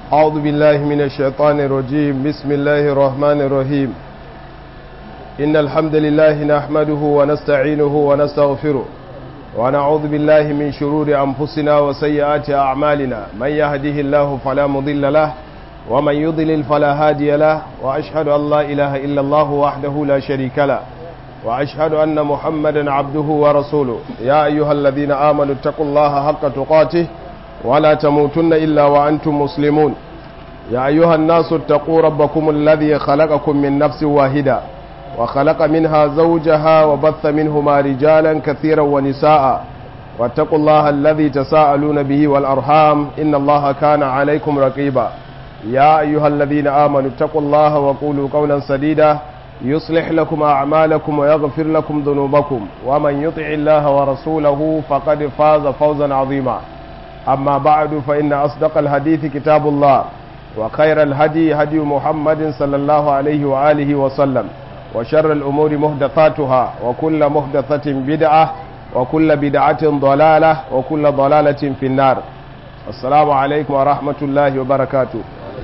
أعوذ بالله من الشيطان الرجيم بسم الله الرحمن الرحيم إن الحمد لله نحمده ونستعينه ونستغفره ونعوذ بالله من شرور أنفسنا وسيئات أعمالنا من يهده الله فلا مضل له ومن يضلل فلا هادي له وأشهد أن لا إله إلا الله وحده لا شريك له وأشهد أن محمدا عبده ورسوله يا أيها الذين آمنوا اتقوا الله حق تقاته ولا تموتن إلا وأنتم مسلمون يا أيها الناس اتقوا ربكم الذي خلقكم من نفس واحدة وخلق منها زوجها وبث منهما رجالا كثيرا ونساء واتقوا الله الذي تساءلون به والأرحام إن الله كان عليكم رقيبا يا أيها الذين آمنوا اتقوا الله وقولوا قولا سديدا يصلح لكم أعمالكم ويغفر لكم ذنوبكم ومن يطع الله ورسوله فقد فاز فوزا عظيما أما بعد فإن أصدق الحديث كتاب الله وخير الهدي هدي محمد صلى الله عليه وآله وسلم وشر الأمور مهدثاتها وكل مهدثة بدعة وكل بدعة ضلالة وكل ضلالة في النار السلام عليكم ورحمة الله وبركاته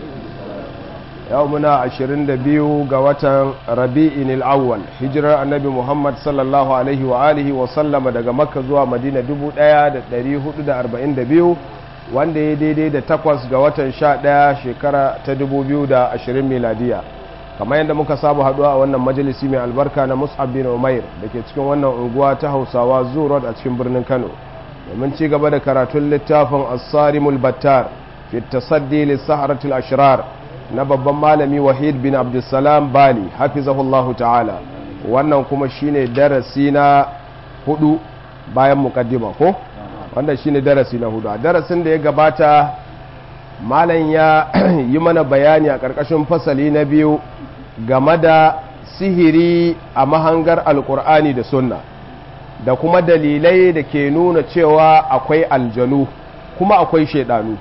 يومنا عشرين دبيو قوة ربيع الأول هجرة النبي محمد صلى الله عليه وآله وسلم دقى مكة زوا مدينة دبو دايا دريه دا أربعين دبيو wanda ya daidai da takwas ga watan sha ɗaya shekara ta dubu biyu da ashirin miladiya kamar yadda muka saba haduwa a wannan majalisi mai albarka na mus'ab bin umair da ke cikin wannan unguwa ta hausawa zoo road a cikin birnin kano domin ci gaba da karatun littafin asarimul battar fi tasaddi lissaharatul ashrar na babban malami wahid bin abdulsalam bali hafizahullahu ta'ala wannan kuma shine darasi na hudu bayan mukaddima ko wanda shine darasi na hudu a darasin da ya gabata malam ya yi mana bayani a ƙarƙashin fasali na biyu game da sihiri a mahangar alkur'ani da sunna da kuma dalilai da ke nuna cewa akwai aljanu kuma akwai shaidanu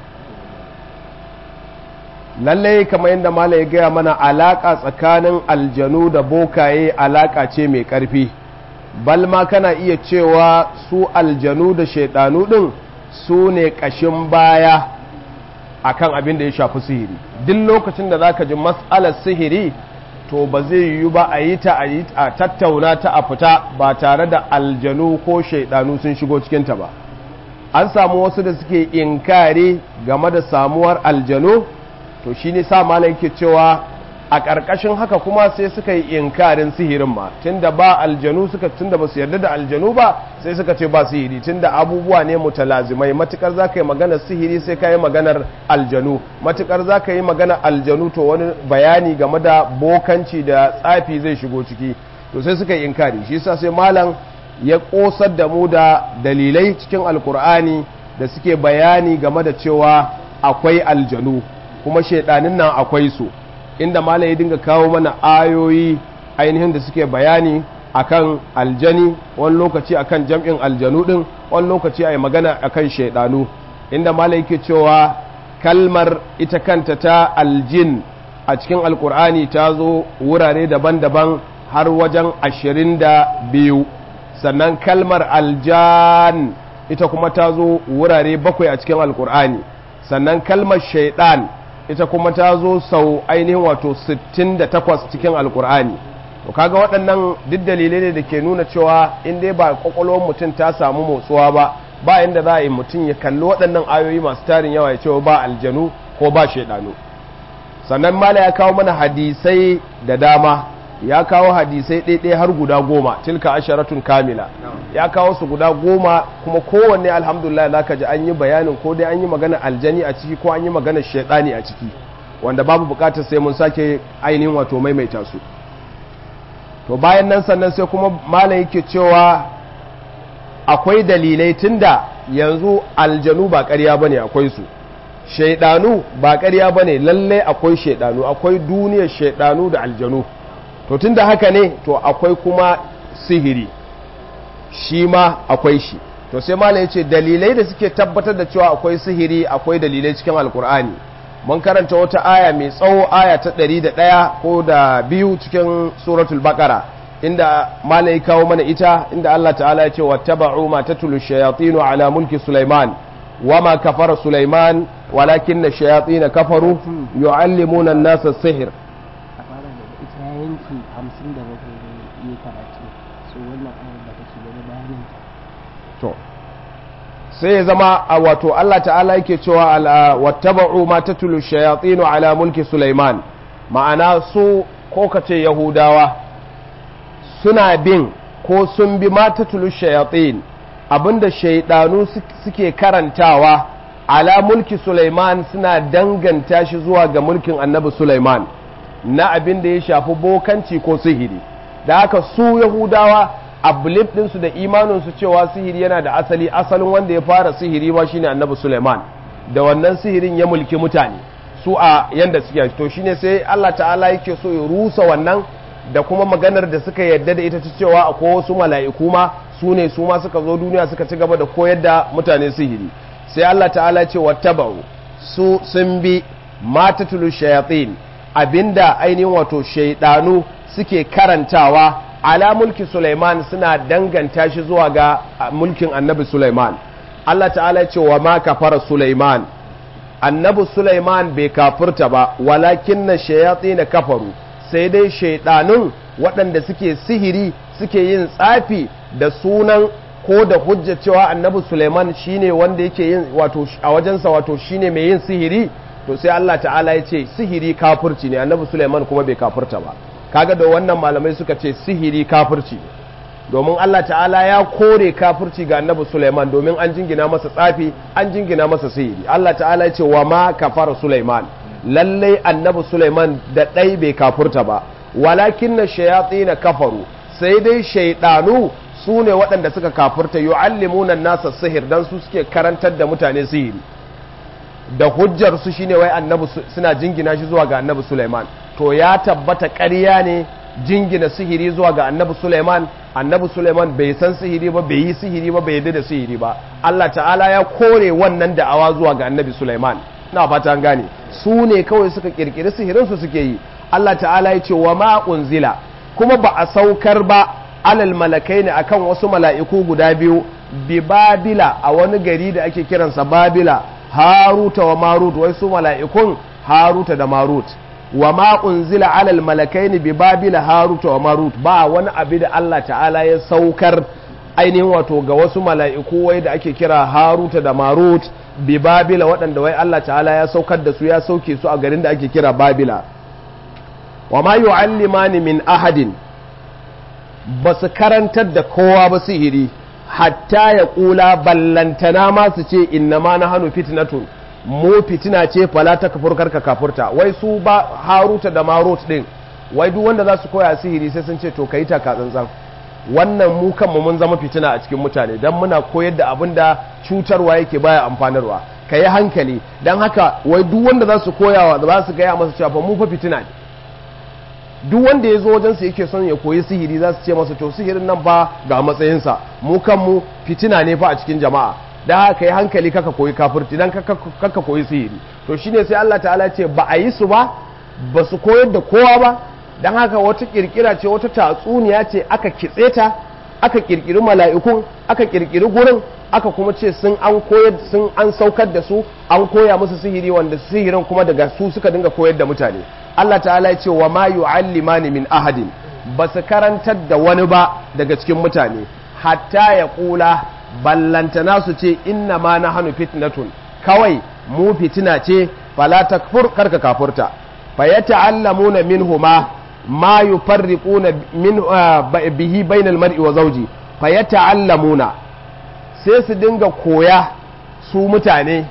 lallai kamar yadda mala ya gaya mana alaƙa tsakanin aljanu da bokaye alaƙa ce mai ƙarfi balma kana iya cewa su aljanu da shaidanu ɗin su ne ƙashin baya akan abin da ya shafi sihiri duk lokacin da zaka ji matsalar sihiri to ba zai yiwu ba a yi ta a tattauna ta a fita ba tare da aljanu ko shaidanu sun shigo cikinta ba an samu wasu da suke inkari game da samuwar aljanu to shi ne sa malam ke cewa a ƙarƙashin haka kuma sai suka yi inkarin sihirin ma tunda ba aljanu suka tunda ba su yarda da aljanu ba sai suka ce ba sihiri tunda abubuwa ne mutalazimai matukar za ka yi maganar sihiri sai ka yi maganar aljanu matukar za ka yi maganar aljanu to wani bayani game da bokanci da tsafi zai shigo ciki to sai suka yi inkari shi yasa sai malam ya kosar da mu da dalilai cikin alkur'ani da suke bayani game da cewa akwai aljanu kuma shaidanin nan akwai su inda malam ya dinga kawo mana ayoyi ainihin da suke bayani akan aljani wani lokaci akan jam'in aljanu din wani lokaci ai magana akan shaidanu inda malam yake cewa kalmar ita kanta ta aljin a cikin alkur'ani ta zo wurare daban-daban har wajen ashirin da biyu sannan kalmar aljan ita kuma ta zo wurare bakwai a cikin alkur'ani sannan kalmar shaidan ita kuma ta zo sau ainihin wato 68 cikin alkur'ani to kaga waɗannan duk dalilai ne da ke nuna cewa in dai ba kwakwalwar mutum ta samu motsuwa ba ba inda za a yi mutum ya kalli waɗannan ayoyi masu tarin yawa ya cewa ba aljanu ko ba shaidanu sannan mala ya kawo mana hadisai da dama ya kawo hadisai ɗaiɗai har guda goma tilka asharatun kamila ya kawo su guda goma kuma kowanne alhamdulillah za ka ji an yi bayanin ko dai an yi magana aljani a ciki ko an yi magana shaidani a ciki wanda babu bukatar sai mun sake ainihin wato maimaita su to bayan nan sannan sai kuma malam yake cewa akwai dalilai tunda yanzu aljanu ba ƙarya bane akwai su shaidanu ba ƙarya bane lalle akwai shaidanu akwai duniyar shaidanu da aljanu to tunda haka ne to akwai kuma sihiri shi ma akwai shi to sai malam ya ce dalilai da suke tabbatar da cewa akwai sihiri akwai dalilai cikin alkur'ani mun karanta wata aya mai tsawo aya ta ɗari da ɗaya ko da biyu cikin suratul bakara inda malam ya kawo mana ita inda Allah ta'ala ya ce wattaba'u ma tatlu shayatinu ala mulki sulaiman wama kafara sulaiman walakin na shayatin kafaru yu'allimuna an-nasa sihir a fara daga ita ya yanki hamsin da bakwai yi karatu so wannan ayar da kake gani bayanin ta to sai ya zama a wato Allah ta'ala yake cewa al- wattaba'u ma tatlu shayatin ala mulki Sulaiman ma'ana su ko kace Yahudawa suna bin ko sun bi ma tatlu shayatin abinda shaidanu suke karantawa ala mulki Sulaiman suna danganta shi zuwa ga mulkin annabi Sulaiman na abin da ya shafi bokanci ko sihiri da haka su yahudawa a belief ɗinsu da imaninsu cewa sihiri yana da asali asalin wanda ya fara sihiri ma shine annabi Sulaiman da wannan sihirin ya mulki mutane su a yanda suke to shine sai Allah ta'ala yake so ya rusa wannan da kuma maganar da suka yadda da ita ta cewa akwai wasu mala'iku ma su ne su ma suka zo duniya suka ci gaba da koyar da mutane sihiri sai Allah ta'ala ce wattaba'u su sun bi matatulu shayatin abinda ainihin wato shaidanu suke karantawa ala mulki Sulaiman suna danganta shi zuwa ga mulkin annabi Sulaiman Allah ta'ala ce wa ma kafara Sulaiman annabi Sulaiman bai kafurta ba walakin na shayatin kafaru sai dai shaidanun waɗanda suke sihiri suke yin tsafi da sunan ko da hujja cewa annabi Suleiman shine wanda yake yin wato a wajensa wato shine mai yin sihiri to sai Allah ta'ala ya ce sihiri kafirci ne annabi Suleiman kuma bai kafirta ba kaga da wannan malamai suka ce sihiri kafirci domin Allah ta'ala ya kore kafirci ga annabi Suleiman domin an jingina masa tsafi an jingina masa sihiri Allah ta'ala ya ce wa ma kafara Suleiman lallai annabi Suleiman da ɗai bai kafurta ba walakin na shayatsi na kafaru sai dai shaidanu su ne waɗanda suka kafurta yu'allimuna nasa sihir dan su suke karantar da mutane sihiri da hujjar su shine wai annabi suna jingina shi zuwa ga annabi Suleiman to ya tabbata ƙarya ne jingina sihiri zuwa ga annabi Suleiman annabi Suleiman bai san sihiri ba bai yi sihiri ba bai yarda da sihiri ba Allah ta'ala ya kore wannan da'awa zuwa ga annabi Suleiman na fata an gane su ne kawai suka kirkiri sihirin su suke yi Allah ta'ala ya ce wa ma unzila kuma ba a saukar ba alal malakai ne akan wasu mala'iku guda biyu bi babila a wani gari da ake kiransa babila haruta wa marut wai su mala'ikun haruta da marut wa ma unzila alal malakai ne bi babila haruta wa marut ba wani abu da Allah ta'ala ya saukar ainihin wato ga wasu mala'iku wai da ake kira haruta da marut bi babila waɗanda wai Allah ta'ala ya saukar da su ya sauke su a garin da ake kira babila wa ma yu'allimani min ahadin ba su karantar da kowa ba sihiri hatta ya kula ballantana ma su ce inna ma na hannu fitnatun mu fitina ce fala ta kafur karka kafurta wai su ba haruta da marut din wai duk wanda za su koya sihiri sai sun ce to kai taka tsantsan wannan mu kanmu mun zama fitina a cikin mutane dan muna koyar da abin da cutarwa yake baya amfanarwa ka yi hankali don haka wai duk wanda za su koyawa da za su gaya masa cewa mu fa fitina ne duk wanda ya zo wajensa yake son ya koyi sihiri za su ce masa to sihirin nan ba ga matsayinsa mu kanmu fitina ne fa a cikin jama'a da haka yi hankali kaka koyi kafirci dan kaka koyi sihiri to shine sai Allah ta'ala ce ba a yi su ba ba su koyar da kowa ba dan haka wata kirkira ce wata tatsuniya ce aka kitse ta aka kirkiri mala'ikun aka kirkiri gurin aka kuma ce sun an koyar sun an saukar da su an koya musu sihiri wanda sihirin kuma daga su suka dinga koyar da mutane Allah ta'ala ya ce wa ma yu'allimani min ahadin ba su karantar da wani ba daga cikin mutane hatta ya kula ballantana su ce inna ma na hannu fitnatun kawai mu fitina ce fala takfur karka kafurta fa yata'allamuna minhuma ma yufarriquna min bihi bainal mar'i wa zawji fa yata'allamuna sai su dinga koya su mutane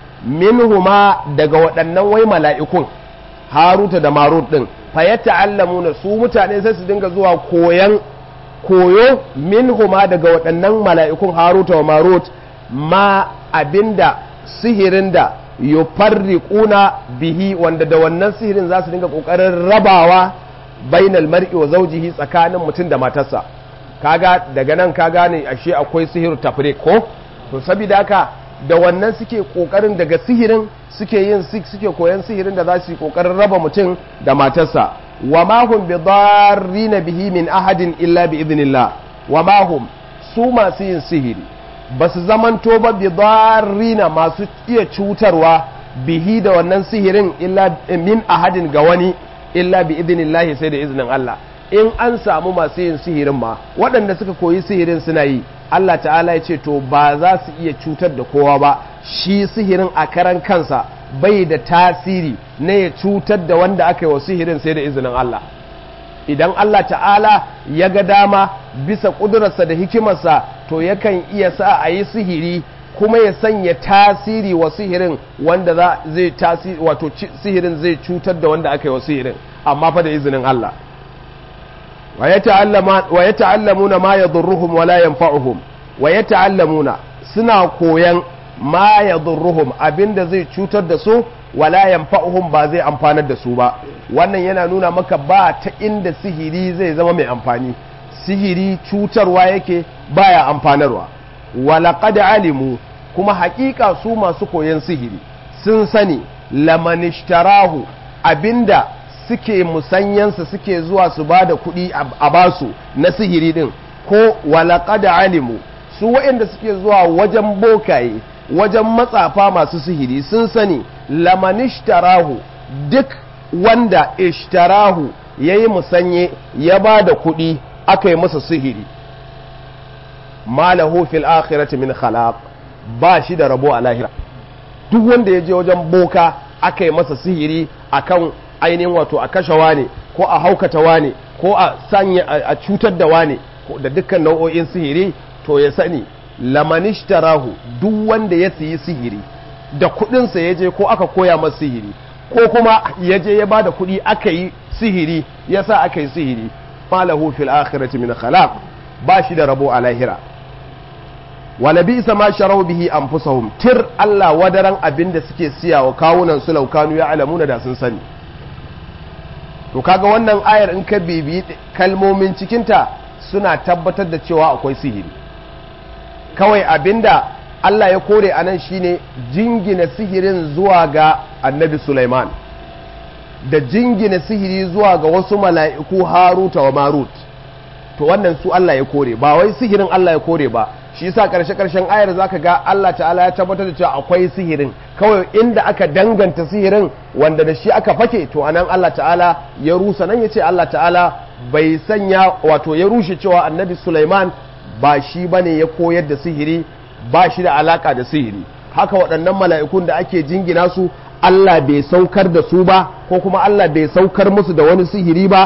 minhuma daga waɗannan wai mala'ikun haruta da marut ɗin fa ya ta'allamuna su mutane sai su dinga zuwa koyan koyo minhuma daga waɗannan mala'ikun haruta wa marut ma abinda sihirin da yufarriquna bihi wanda da wannan sihirin za su dinga ƙoƙarin rabawa bainal mar'i wa zawjihi tsakanin mutum da matarsa kaga daga nan ka gane ashe akwai sihiru tafriq ko to saboda haka da wannan suke kokarin daga sihirin suke yin suke koyan sihirin da za su yi kokarin raba mutum da matarsa wa ma hum bi darrina bihi min ahadin illa bi idnillah wa ma hum su masu yin sihiri ba su zamanto ba bi darrina masu iya cutarwa bihi da wannan sihirin illa min ahadin ga wani illa bi idinillahi sai da izinin Allah in an samu masu yin sihirin ma waɗanda suka koyi sihirin suna yi Allah ta'ala ya ce to ba za su iya cutar da kowa ba shi sihirin a karan kansa bai da tasiri na ya cutar da wanda aka yi wa sihirin sai da izinin Allah idan Allah ta'ala ya ga dama bisa ƙudurarsa da hikimarsa to yakan iya sa a yi sihiri kuma ya sanya tasiri wa sihirin wanda zai tasiri wato sihirin zai cutar da wanda aka yi wa sihirin amma fa da izinin Allah wa ya ta'allamuna ma yadurruhum wa la yanfa'uhum wa ya ta'allamuna suna koyan ma yadurruhum abinda zai cutar da su wala yanfa'uhum ba zai amfanar da su ba wannan yana nuna maka ba ta inda sihiri zai zama mai amfani sihiri cutarwa yake baya amfanarwa walaqad alimu kuma hakika su masu koyon sihiri sun sani lamanishtarahu abinda suke musanyansa suke zuwa su ba da kuɗi a basu na sihiri din ko walaqad alimu su waɗanda suke zuwa wajen bokaye wajen matsafa masu sihiri sun sani lamanishtarahu duk wanda ishtarahu ya yi musanye ya ba da kuɗi aka yi masa sihiri malahu fil akhirati min khalaq ba shi da rabo a lahira duk wanda ya je wajen boka aka yi masa sihiri akan ainihin wato a kashe wane ko a haukata wane ko a sanya a cutar da wane da dukkan nau'o'in sihiri to ya sani lamanishtarahu duk wanda ya siyi sihiri da kudinsa ya je ko aka koya masa sihiri ko kuma ya je ya bada kudi aka yi sihiri ya sa aka yi sihiri falahu fil akhirati min khalaq ba shi da rabo a lahira wala bi ma sharau bihi anfusahum tir Allah wadaran abinda suke siya wa kawunan su laukanu ya alamuna da sun sani to kaga wannan ayar in ka bibi kalmomin cikinta suna tabbatar da cewa akwai sihiri kawai abinda Allah ya kore a nan shine jingina sihirin zuwa ga annabi Sulaiman da jingina sihiri zuwa ga wasu mala'iku Haruta wa Marut to wannan su Allah ya kore ba wai sihirin Allah ya kore ba shi yasa karshe karshen ayar zaka ga Allah ta'ala ya tabbatar da cewa akwai sihirin kawai inda aka danganta sihirin wanda da shi aka fake to anan Allah ta'ala ya rusa nan yace Allah ta'ala bai sanya wato ya rushe cewa annabi Sulaiman ba shi bane ya koyar da sihiri ba shi da alaka da sihiri haka waɗannan mala'ikun da ake jingina su Allah bai saukar da su ba ko kuma Allah bai saukar musu da wani sihiri ba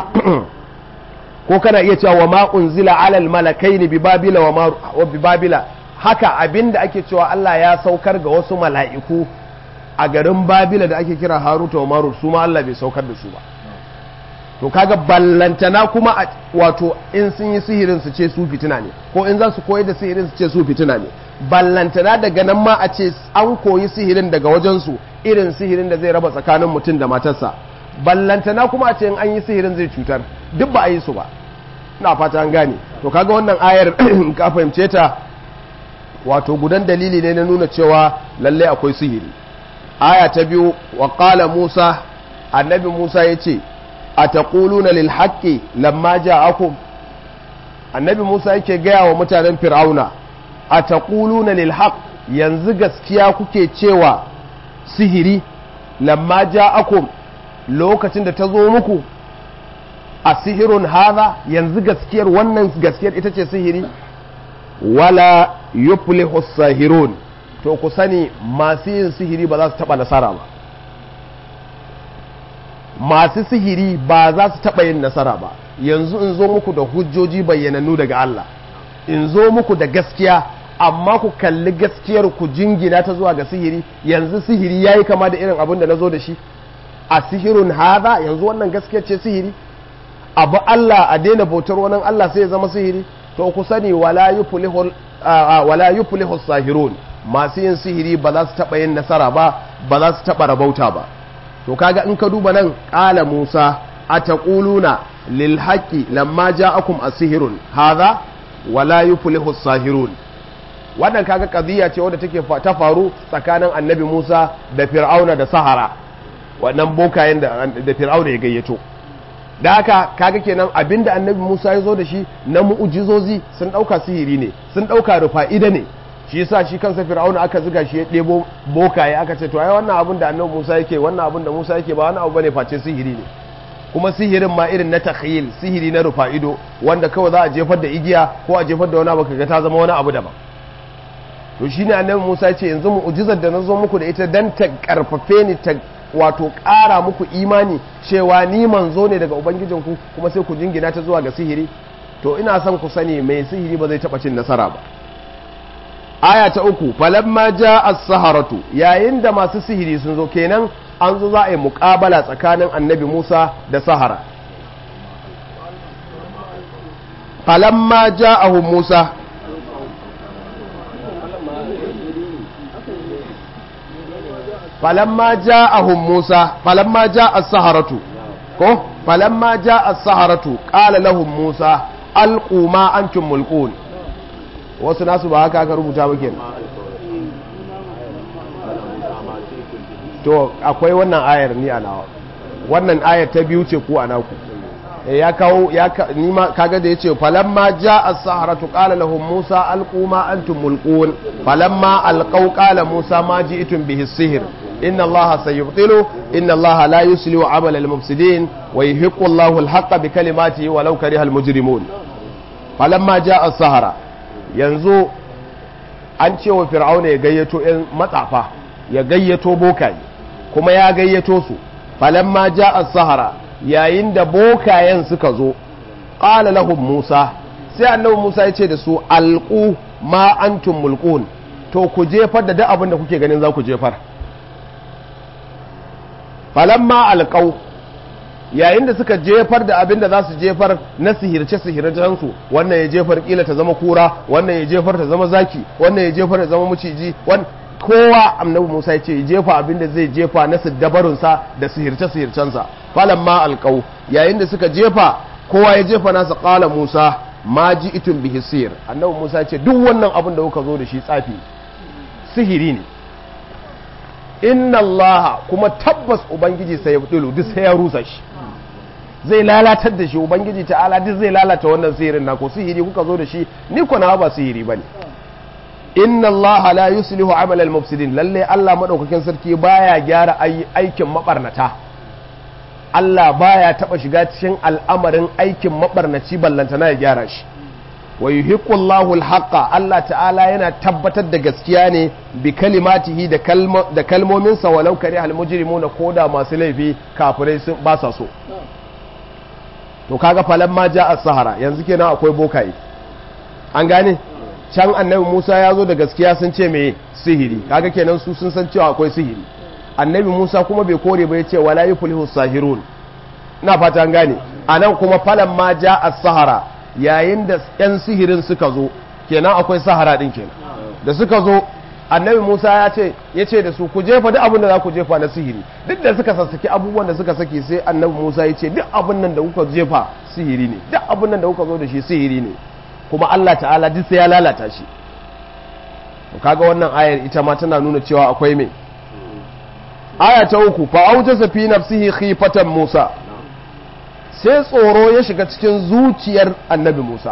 ko kana iya cewa wa ma unzila alal malakaini bi babila wa bi babila haka abinda ake cewa Allah ya saukar ga wasu mala'iku a garin babila da ake kira haruta wa marut su ma Allah bai saukar da su ba to kaga ballantana kuma wato in sun yi sihirin su ce su fitina ne ko in za su koyi da sihirin su ce su fitina ne ballantana daga nan ma a ce an koyi sihirin daga wajensu irin sihirin da zai raba tsakanin mutum da matarsa ballantana kuma a ce in an yi sihirin zai cutar duk ba a yi su ba na fata an gane to kaga wannan ayar ka fahimce ta wato gudan dalili ne na nuna cewa lallai akwai sihiri aya ta biyu wa qala musa annabi musa ya ce a taquluna lil haqqi lamma ja'akum annabi musa yake gaya wa mutanen fir'auna a taquluna lil haqq yanzu gaskiya kuke cewa sihiri lamma ja'akum lokacin da ta zo muku a sihirun haza yanzu gaskiyar wannan gaskiyar ita ce sihiri wala yuflihu sahirun to ku sani masu yin sihiri ba za su taba nasara ba masu sihiri ba za su taba yin nasara ba yanzu in zo muku da hujjoji bayyanannu daga Allah in zo muku da gaskiya amma ku kalli gaskiyar ku jingina ta zuwa ga sihiri yanzu sihiri yayi kama da irin abin da na zo da shi a sihirun haza yanzu wannan gaskiyar ce sihiri abu Allah a daina bautar wani Allah sai ya zama sihiri to ku sani wala yuflihu sahirun masu yin sihiri ba za su taɓa yin nasara ba ba za su taɓa rabauta ba to kaga in ka duba nan ƙala Musa a taquluna lil haqqi lamma ja'akum asihirun hadha wala yuflihu sahirun wannan kaga qadiya ce wadda take ta faru tsakanin annabi Musa da Fir'auna da Sahara wannan bokayen da Fir'auna ya gayyato da haka kaga kenan abinda annabi Musa ya zo da shi na mu'ujizozi sun dauka sihiri ne sun dauka rufa'ida ne shi yasa shi kansa fir'auna aka ziga shi ya ɗebo bokaye aka ce to ai wannan abin da annabi Musa yake wannan abin da Musa yake ba wani abu bane face sihiri ne kuma sihirin ma irin na takhyil sihiri na rufa ido wanda kawai za a jefar da igiya ko a jefar da wani abu kaga ta zama wani abu daban to shine annabi Musa ce yanzu mu'jizar da nazo muku da ita dan ta karfafe ni ta wato ƙara muku imani cewa ni manzo ne daga ubangijinku kuma sai ku jingina ta zuwa ga sihiri to ina son ku sani mai sihiri ba zai taɓa cin nasara ba aya ta uku falamma ja as-saharatu yayin da masu sihiri sun zo kenan an zo za a yi muƙabala tsakanin annabi Musa da sahara falamma ja'ahum Musa falamma ja'ahum Musa falamma ja'a as-saharatu ko falamma ja'a as-saharatu qala lahum Musa alqu ma antum mulqun wasu nasu ba haka aka rubuta ba kenan to akwai wannan ayar ni a nawa wannan ayar ta biyu ce ku a naku ya kawo ya ni ma kaga da yace falamma jaa as-saharatu qala lahum musa alqu ma antum mulqun falamma alqaw qala musa ma ji'tum bihi as-sihr inna allaha sayubtilu inna allaha la yuslihu amala al-mufsidin wa yuhiqqu allahu al-haqqa bi kalimatihi walau kariha al-mujrimun falamma jaa as-sahara yanzu an ce wa fir'auna ya gayyato yan matsafa ya gayyato bokaye kuma ya gayyato su falamma ja'a sahara yayin da bokayen suka zo qala lahum musa sai annabi musa ya ce da su alqu ma antum mulqun to ku jefar da duk abin da kuke ganin za ku jefar falamma alqau yayin da suka jefar da abin da za su jefar na sihirce sihircen su wannan ya jefar kila ta zama kura wannan ya jefar ta zama zaki wannan ya jefar ta zama maciji kowa annabi Musa ya ce jefa abin da zai jefa na siddabarunsa da sihirce sihircensa falan ma alqau yayin da suka jefa kowa ya jefa nasa qala Musa ma ji'tum bihi sir annabi Musa ya ce duk wannan abin da kuka zo da shi tsafi sihiri ne inna allaha kuma tabbas ubangiji sai ya fudulu duk sai ya rusa shi zai lalatar da shi ubangiji ta'ala duk zai lalata wannan sihirin na ko sihiri kuka zo da shi ni ko na ba sihiri bane inna allaha la yuslihu amal al mufsidin lalle Allah madaukakin sarki baya gyara aikin mabarnata Allah baya taba shiga cikin al'amarin aikin mabarnaci ballantana ya gyara shi wa yuhiqqu Allahu al-haqqa Allah ta'ala yana tabbatar da gaskiya ne bi kalimatihi da da kalmomin sa walau kari al-mujrimuna koda masu laifi kafirai sun ba sa so to kaga falan ma ja as-sahara yanzu kenan akwai bokaye an gane can annabi Musa ya zo da gaskiya sun ce me sihiri kaga kenan su sun san cewa akwai sihiri annabi Musa kuma bai kore ba ya ce wala yuflihu sahirun ina fata an gane anan kuma falan ma ja as-sahara yayin da 'yan sihirin suka zo kenan akwai sahara din kenan da suka zo annabi musa ya ce ya ce da su ku jefa duk abin da za ku jefa na sihiri duk da suka sassaki abubuwan da suka saki sai annabi musa ya ce duk abin nan da kuka jefa sihiri ne duk abin nan da kuka zo da shi sihiri ne kuma allah ta'ala duk sai ya lalata shi to kaga wannan ayar ita ma tana nuna cewa akwai me aya ta uku fa aujasa fi nafsihi khifatan musa sai tsoro ya shiga cikin zuciyar annabi Musa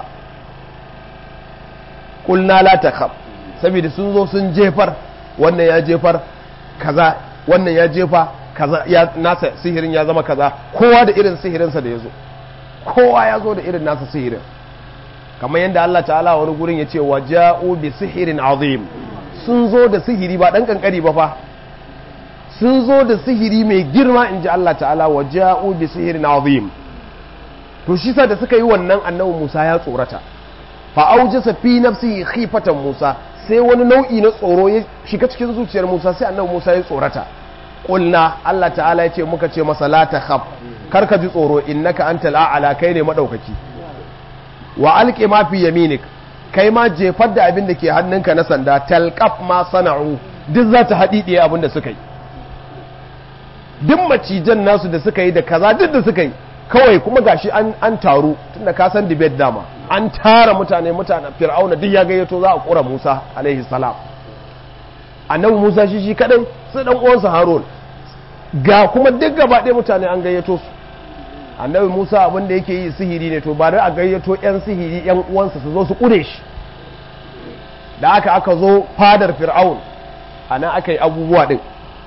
kulna la takhaf saboda sun zo sun jefar wannan ya jefar kaza wannan ya jefa kaza ya nasa sihirin ya zama kaza kowa da irin sihirinsa da ya zo kowa ya zo da irin nasa sihirin kamar yadda Allah ta'ala wani gurin ya ce wa ja'u bi sihirin azim sun zo da sihiri ba dan kankari ba fa sun zo da sihiri mai girma in ji Allah ta'ala wa ja'u bi sihirin azim to shi sa da suka yi wannan annabi Musa ya tsorata fa aujasa fi nafsihi khifatan Musa sai wani nau'i na tsoro ya shiga cikin zuciyar Musa sai annabi Musa ya tsorata qulna Allah ta'ala ya ce muka ce masa la takhaf kar ka ji tsoro innaka antal a'la kai ne madaukaki wa alqi ma fi yaminik kai ma jefar da abin da ke hannunka na sanda talqaf ma sana'u duk za ta haɗiɗiye abin da suka yi duk macijan nasu da suka yi da kaza duk da suka yi kawai kuma gashi an, an taru tunda ka san debate dama an tara mutane mutane fir'auna duk ya gayyato za a kura Musa alaihi salam annabi Musa shi shi kadai sai dan uwansa Harun ga kuma duk gaba ɗaya mutane an gayyato su annabi Musa abin da yake yi sihiri ne to ba da a gayyato yan sihiri yan uwansa su zo su kure shi da aka aka zo fadar fir'aun ana aka yi abubuwa din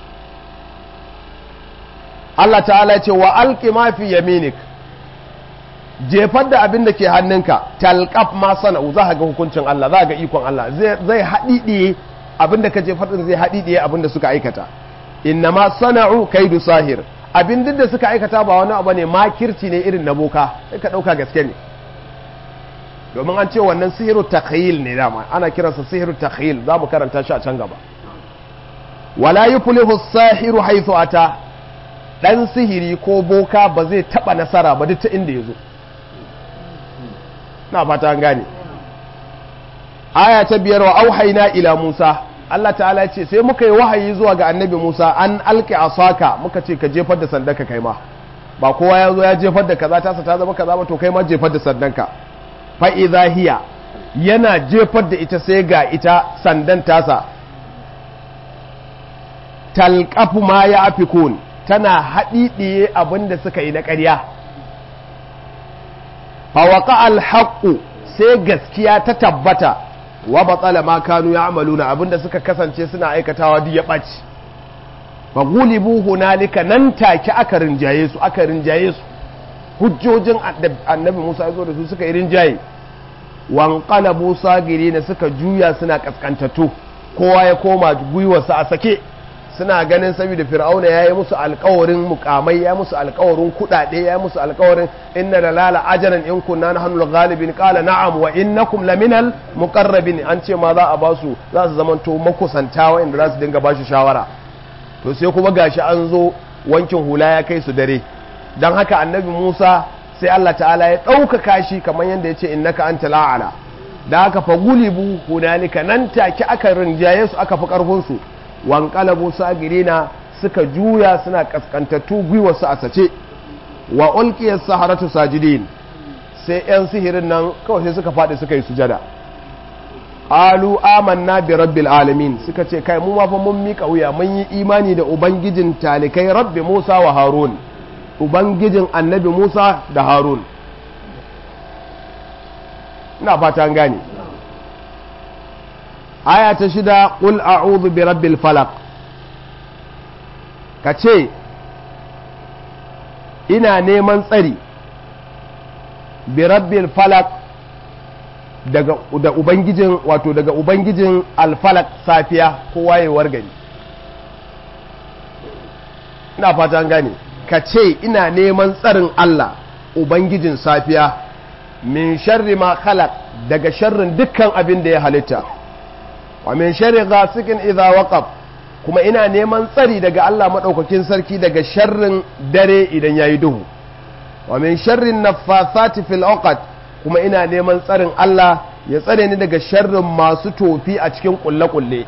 Allah ta'ala ce wa alqi ma fi yaminik jefar da abin da ke hannunka talqaf ma sana'u za ga hukuncin Allah za ga ikon Allah zai haɗiɗiye abin da ka jefar din zai haɗiɗiye abin da suka aikata inna ma sana'u kaidu sahir abin duk da suka aikata ba wani abu ne makirci ne irin na boka sai ka ɗauka gaske ne domin an ce wannan sihiru takhayil ne dama ana kiransa sihiru takhayil za mu karanta shi a can gaba wala yuflihu sahiru haythu ata dan sihiri ko boka ba zai taba nasara ba duk ta inda yazo na fata an gane aya ta biyar wa auhayna ila Musa Allah ta'ala ya ce sai muka yi wahayi zuwa ga annabi Musa an alqi asaka muka ce ka jefar da sandanka kai ma ba kowa ya zo ya jefar da kaza tasa ta zama kaza ba to kai ma jefar da sandanka fa idza hiya yana jefar da ita sai ga ita sandan tasa talqafu ma ya afikun tana haɗiɗiye abin da suka yi na ƙarya fawaka alhaƙu sai gaskiya ta tabbata wa batsala ma kanu ya amalu na abin da suka kasance suna aikatawa duk ya ɓaci fa gulibu hunalika nan take aka rinjaye su aka rinjaye su hujjojin annabi musa ya zo da su suka yi rinjaye wanqalabu sagirina suka juya suna kaskantattu kowa ya koma gwiwarsa a sake suna ganin saboda fir'auna ya yi musu alkawarin mukamai ya musu alkawarin kudade ya musu alkawarin inna da lala ajaran in kunna na hannun galibin kala na'am wa innakum laminal muqarrabin an ce ma za a ba su za su zamanto makusanta wanda za su dinga ba shi shawara to sai kuma gashi an zo wankin hula ya kai su dare dan haka annabi Musa sai Allah ta'ala ya ɗaukaka shi kamar yadda ya ce innaka anta la'ala da aka fagulibu hunalika nan take aka rinjaye su aka fi karfin su wankalabu sagirina suka juya suna kaskantattu gwiwarsu a sace wa ulqiyas saharatu sajidin sai yan sihirin nan kawai sai suka faɗi suka yi sujada alu amanna bi rabbil alamin suka ce kai mu ma fa mun mika wuya mun yi imani da ubangijin talikai rabbi Musa wa Harun ubangijin annabi Musa da Harun ina fata an gane aya ta shida ƙul a'udhu bi rabbil falaq ka ce ina neman tsari bi rabbil falaq daga da ubangijin wato daga ubangijin alfalak safiya ko wayewar gari ina fata an gane ka ce ina neman tsarin Allah ubangijin safiya min sharri ma khalaq daga sharrin dukkan abin da ya halitta wa min sharri ghasikin idza waqab kuma ina neman tsari daga Allah madaukakin sarki daga sharrin dare idan yayi duhu wa min sharri naffathati fil uqad kuma ina neman tsarin Allah ya tsare ni daga sharrin masu tofi a cikin kulle kulle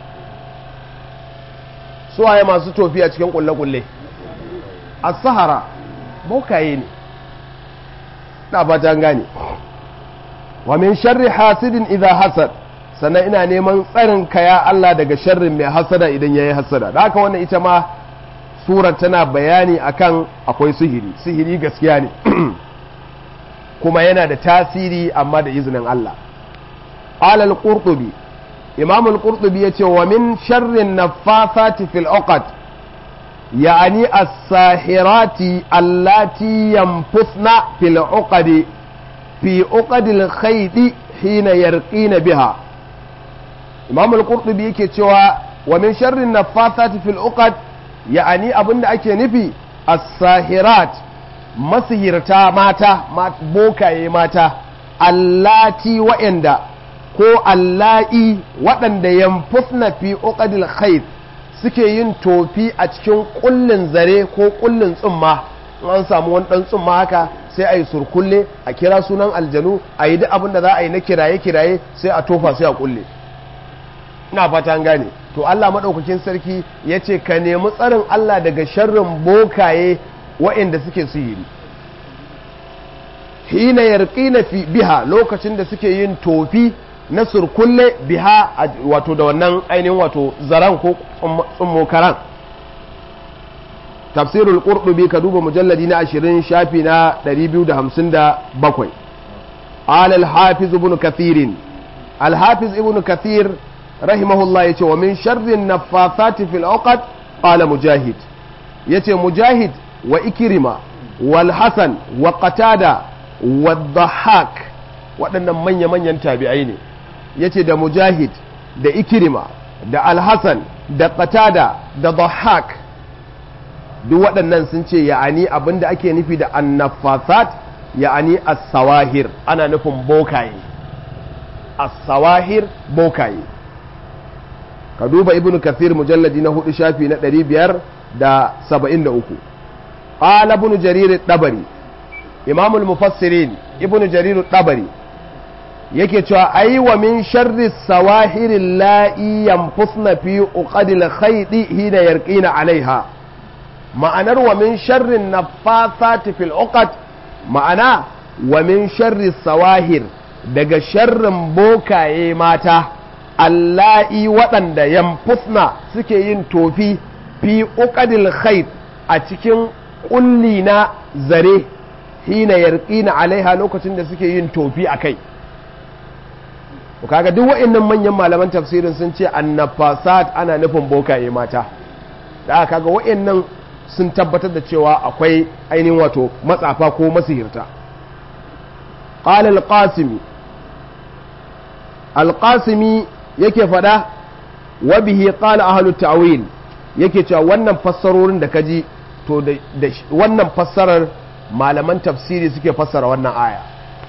su waye masu tofi a cikin kulle kulle as-sahara bokaye ne na fata gane wa min sharri hasidin idza hasad sannan ina neman tsarin ka ya Allah daga sharrin mai hasada idan yayi hasada da haka wannan ita ma surar tana bayani akan akwai sihiri sihiri gaskiya ne kuma yana da tasiri amma da izinin Allah alal qurtubi imam al-qurtubi yace wa min sharrin naffasati fil uqad يعني الساحرات اللاتي ينفثن في العقد في عقد الخيط حين يرقين بها imam al-qurtubi yake cewa wa min sharrin nafathati fil uqad ya'ani abinda ake nufi as-sahirat masihirta mata bokaye mata allati wa'anda ko alla'i waɗanda yanfusna fi uqadil khayt suke yin tofi a cikin kullin zare ko kullin tsumma an samu wani dan tsumma haka sai a yi surkulle a kira sunan aljanu a yi duk abin da za a yi na kiraye-kiraye sai a tofa sai a kulle ina fata an gane to Allah maɗaukakin sarki ya ce ka nemi tsarin Allah daga sharrin bokaye waɗanda suke sihiri hina yarqina fi biha lokacin da suke yin tofi na surkulle biha wato da wannan ainihin wato zaran ko tsummokaran tafsirul qurtubi ka duba mujalladi na 20 shafi na 257 قال الحافظ ابن كثير alhafiz ibn kathir rahimahullah yace wa min sharrin naffathati fil uqad qala mujahid yace mujahid wa ikrima wal hasan wa qatada wa dhahak waɗannan manya-manyan tabi'ai ne yace da mujahid da ikrima da alhassan da qatada da dhahak duk waɗannan sun ce ya'ani abinda ake nufi da annafasat ya'ani as-sawahir ana nufin bokaye as-sawahir bokaye ka duba ibn kathir mujalladi na hudu shafi na 573 qala ibn jarir dabari imam al-mufassirin ibn jarir dabari yake cewa ai wa min sharri sawahir la'i yanfusna fi uqadil khaydi hina yarqina alaiha ma'anar wa min sharrin naffasati fil uqad ma'ana wa min sharri sawahir daga sharrin bokaye mata alla'i waɗanda yamfusna suke yin tofi fi uqadil khayt a cikin kulli na zare hina yarqina alaiha lokacin da suke yin tofi akai kaga duk wa'annan manyan malaman tafsirin sun ce annafasat ana nufin bokaye mata da kaga wa'annan sun tabbatar da cewa akwai ainihin wato matsafa ko masihirta qala al-qasimi al-qasimi yake fada wa bihi qala ahlut ta'wil yake cewa wannan fassarorin da kaji to da wannan fassarar malaman tafsiri suke fassara wannan aya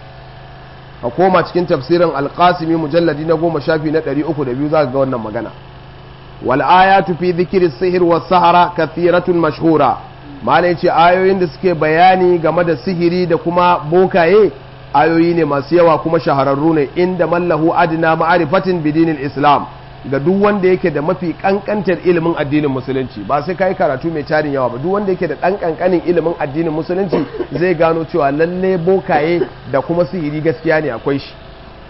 a koma cikin tafsirin alqasimi mujalladi na goma shafi na 302 za ka ga wannan magana wal ayatu fi dhikri sihir was sahara kathiratun mashhura malai ce ayoyin da suke bayani game da sihiri da kuma bokaye ayoyi ne masu yawa kuma shahararru ne inda mallahu adna ma'arifatin bidinil islam ga duk wanda yake da mafi kankantar ilimin addinin musulunci ba sai kai karatu mai tarin yawa ba duk wanda yake da dan kankanin ilimin addinin musulunci zai gano cewa lalle bokaye da kuma sihiri gaskiya ne akwai shi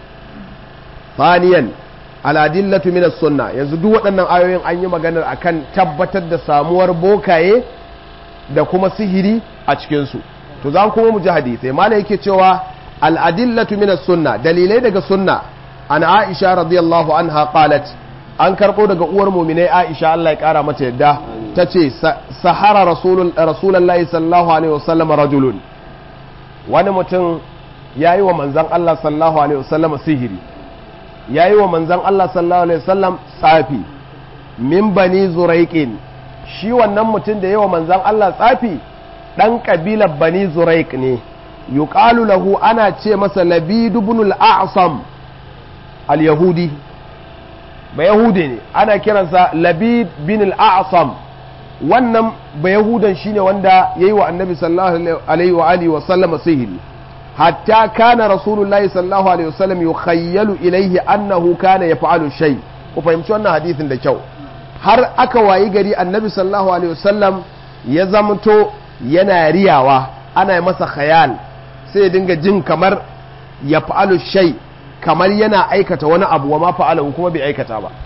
faniyan aladillatu minas sunna yanzu duk waɗannan ayoyin an yi maganar akan tabbatar da samuwar bokaye da kuma sihiri a cikin su to za kuma mu ji hadisi malai yake cewa al'adillatu minas sunna dalilai daga sunna an aisha radiyallahu anha qalat an karɓo daga uwar muminai aisha Allah ya ƙara mata yadda ta ce sahara rasulullahi sallallahu alaihi wasallam rajulun wani mutum ya yi wa manzan Allah sallallahu alaihi wasallam sihiri ya yi wa manzan Allah sallallahu alaihi wasallam tsafi min bani zuraiqin shi wannan mutum da ya wa manzan Allah tsafi ɗan ƙabilar bani zuraik ne yuqalu lahu ana ce masa labid ibn al-a'sam al-yahudi ba yahudi ne ana kiransa labid bin al-a'sam wannan ba yahudan shine wanda yayi wa annabi sallallahu alaihi wa alihi wa sallama sihiri hatta kana rasulullahi sallallahu alaihi wa sallam yukhayyalu ilaihi annahu kana yaf'alu shay ku fahimci wannan hadisin da kyau har aka wayi gari annabi sallallahu alaihi wa sallam ya zamto yana riyawa ana masa khayal sai ya dinga jin kamar ya fa'alu shay kamar yana aikata wani abu wa ma fa'alahu kuma bai aikata ba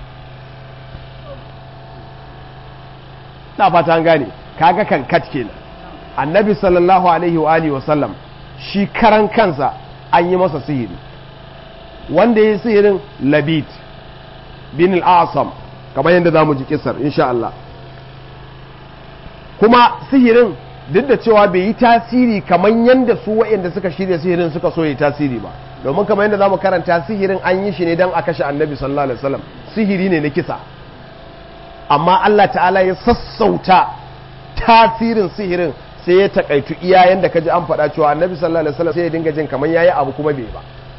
na fata gane kaga kan kat kenan annabi sallallahu alaihi wa alihi wasallam shi karan kansa an yi masa sihiri wanda ya yi sihirin labid bin al'asam kamar yadda za mu ji kisar insha Allah kuma sihirin duk da cewa bai yi tasiri kamar yadda su waɗanda suka shirya sihirin suka so yi tasiri ba domin kamar yadda za mu karanta sihirin an yi shi ne don a kashe annabi sallallahu alaihi wasallam sihiri ne na kisa amma Allah ta'ala ya sassauta tasirin sihirin sai ya takaitu iya yanda kaji an faɗa cewa annabi sallallahu alaihi wasallam sai ya dinga jin kamar yayi abu kuma bai ba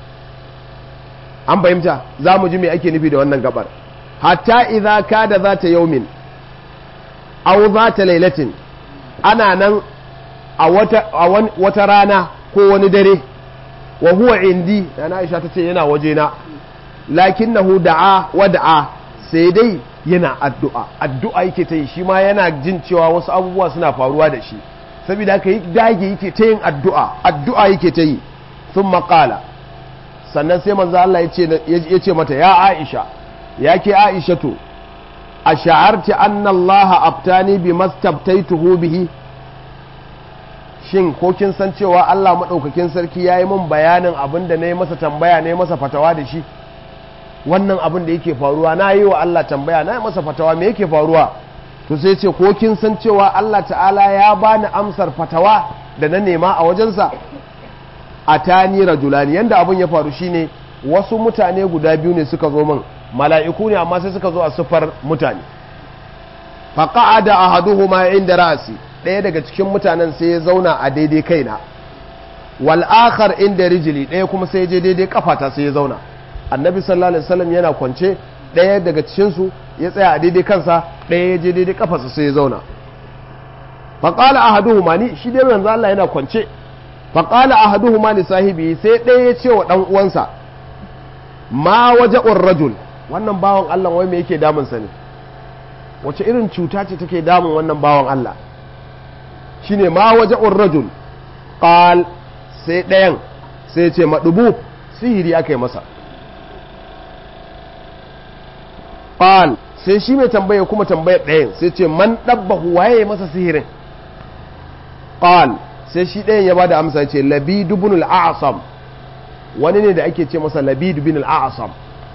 an fahimta za mu ji me ake nufi da wannan gabar hatta idza kada zata yaumin aw zata lailatin ana nan a wata a wata rana ko wani dare wa huwa indi na Aisha tace yana waje na lakinnahu da'a wa da'a sai dai yana addu'a addu'a yake ta yi shi ma yana jin cewa wasu abubuwa suna faruwa da shi saboda haka yi dage yake ta yin addu'a addu'a yake ta yi sun maƙala sannan sai manzo Allah ya ce mata ya Aisha ya ke Aisha to a sha'arci anna Allah aftani bi mastabtaituhu bihi shin ko kin san cewa Allah maɗaukakin sarki ya yi min bayanin abin da na yi masa tambaya na yi masa fatawa da shi wannan abin da yake faruwa na yi wa Allah tambaya na yi masa fatawa me yake faruwa to sai ce ko kin san cewa Allah ta'ala ya bani amsar fatawa da na nema a wajensa a tani rajulani yanda abin ya faru shine wasu mutane guda biyu ne suka zo min mala'iku ne amma sai suka zo a sufar mutane faqa'ada ahaduhuma inda ra'si ɗaya daga cikin mutanen sai ya zauna a daidai kaina wal akhar inda rijili ɗaya kuma sai ya je daidai kafata sai ya zauna annabi sallallahu alaihi wasallam yana kwance ɗaya daga cikin su ya tsaya a daidai kansa ɗaya ya je daidai kafarsa sai ya zauna faqala ahaduhuma ni shi dai manzo Allah yana kwance faqala ahaduhuma li sahibi sai ɗaya ya ce wa dan uwansa ma waja'ur rajul wannan bawan Allah wai me yake damun sa ne wace irin cuta ce take damun wannan bawan Allah shine ma waja'ur rajul qal sai ɗayan sai ce madubu sihiri aka yi masa qal sai shi mai tambaya kuma tambayar ɗayan sai ce man dabbahu waye masa sihirin qal sai shi ɗayan ya bada amsa ce labid ibn al-a'sam wani ne da ake ce masa labid ibn al-a'sam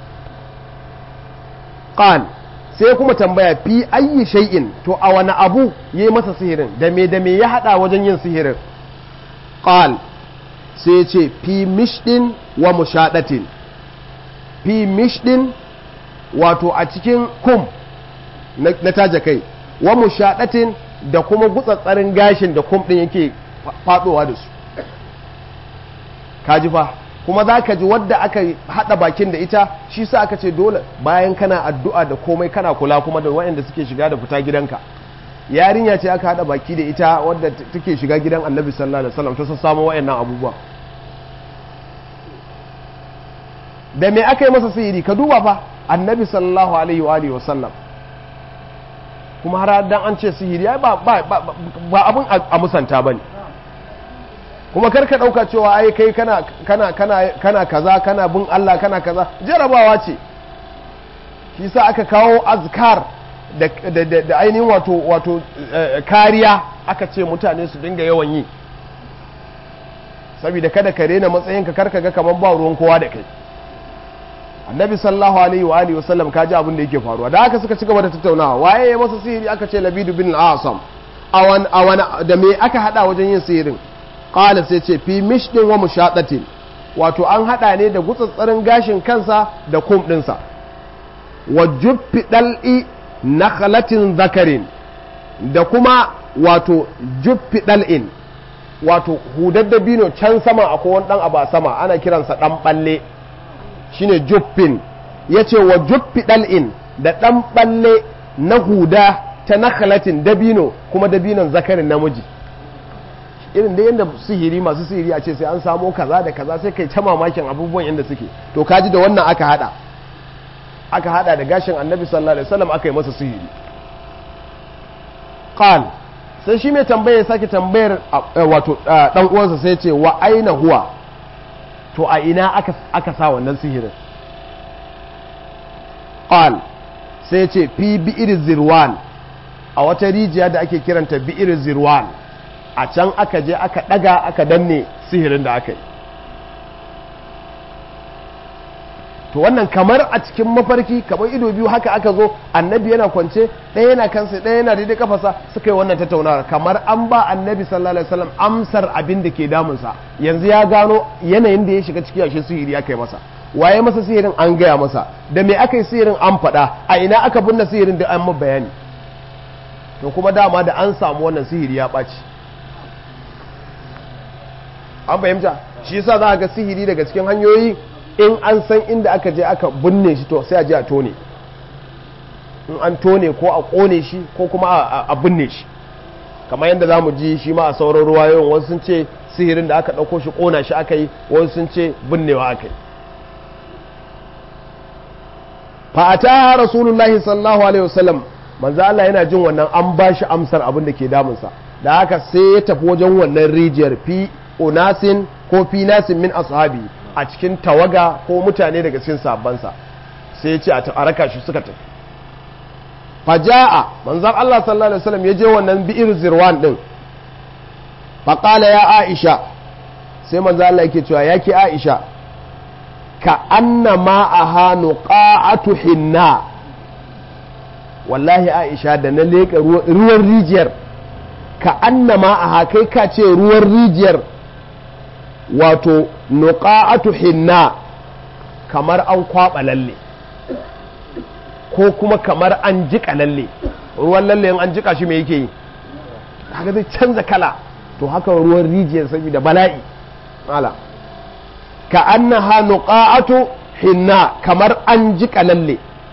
qal sai kuma tambaya fi ayyi shay'in to a wani abu yayi masa sihirin da me da me ya hada wajen yin sihirin qal sai ce fi mishdin wa mushadatin fi mishdin wato a cikin kum na taja kai wa mushadatin da kuma gutsatsarin gashin da kum din yake fadowa da su kaji fa kuma za ka ji wadda aka hada bakin da ita shi sa aka ce dole bayan kana addu'a da komai kana kula kuma da waɗanda suke shiga da fita gidanka yarinya ce aka hada baki da ita wadda take shiga gidan annabi sallallahu alaihi wasallam ta samu waɗannan abubuwa da me aka yi masa sihiri ka duba fa annabi sallallahu alaihi wa alihi wasallam kuma har dan an ce sihiri ai ba ba ba abun a musanta bane kuma kar ka dauka cewa ai kai kana kana kana kana kaza kana bin Allah kana kaza jarabawa ce shi yasa aka kawo azkar da da da ainihin wato wato kariya aka ce mutane su dinga yawan yi saboda kada ka rena matsayinka kar ka ga kaman ba ruwan kowa da kai annabi sallallahu alaihi wa alihi wasallam kaji abin da yake faruwa da haka suka ci gaba da tattaunawa waye ya masa sihiri aka ce labidu bin al-asam awan awan da me aka hada wajen yin sihirin qala sai ce fi mishdin wa mushaqatin wato an hada ne da gutsatsarin gashin kansa da kum dinsa wa juffi dal'i nakhlatin zakarin da kuma wato juffi dal'in wato hudar dabino can sama akwai wani dan aba sama ana kiransa dan balle shine juffin ya ce wa juffi ɗal'in da ɗan ɓalle na huda ta nakhalatin dabino kuma dabinon zakarin namiji irin da yadda sihiri masu sihiri a ce sai an samo kaza da kaza sai kai ta mamakin abubuwan yadda suke to kaji da wannan aka hada aka hada da gashin annabi sallallahu alaihi wasallam aka yi masa sihiri qal sai shi mai tambaya sake tambayar wato dan uwansa sai ce wa aina huwa to a ina aka, aka sa wannan sihirin qal sai ce fi bi'ir zirwan a wata rijiya da ake kiranta bi'ir zirwan a can aka je aka daga aka danne sihirin da aka yi to wannan kamar a cikin mafarki kamar ido biyu haka aka zo annabi yana kwance ɗaya yana kansa ɗaya yana daidai kafasa suka yi wannan tattaunawar kamar an ba annabi sallallahu alaihi wasallam amsar abin da ke damunsa yanzu ya gano yanayin da ya shiga ciki ashe sihiri aka yi masa waye masa sihirin an gaya masa da me aka yi sihirin an faɗa a ina aka binne sihirin da an bayani to kuma dama da an samu wannan sihiri ya ɓaci an fahimta shi yasa za a ga sihiri daga cikin hanyoyi in an san inda aka je aka binne shi to sai a je a tone in an tone ko a kone shi ko kuma a binne shi kamar yadda za mu ji shi ma a sauran ruwayoyin wasu sun ce sihirin da aka ɗauko shi ƙona shi aka yi wasu sun ce binnewa aka yi fa'ata rasulullahi sallallahu alaihi wasallam manzo Allah yana jin wannan an ba shi amsar abin da ke damunsa da haka sai ya tafi wajen wannan rijiyar fi unasin ko fi nasin min ashabi a cikin tawaga ko mutane daga cikin sabansa sai ya ce a raka shi suka tafi faja'a manzan Allah sallallahu alaihi wasallam ya je wannan bi'ir zirwan din faqala ya Aisha sai manzan Allah yake cewa yake Aisha ka anna ma'aha nuqa'atu hinna wallahi aisha da na leƙa ruwan rijiyar ka anna ma'aha kai ka ce ruwan rijiyar wato nuqa'atu hinna kamar an kwaɓa lalle ko kuma kamar an jiƙa lalle ruwan lalle in an jiƙa shi me yake yi haka zai canza kala to haka ruwan rijiyar saboda bala'i ala ka annaha nuqa'atu hinna kamar an jiƙa lalle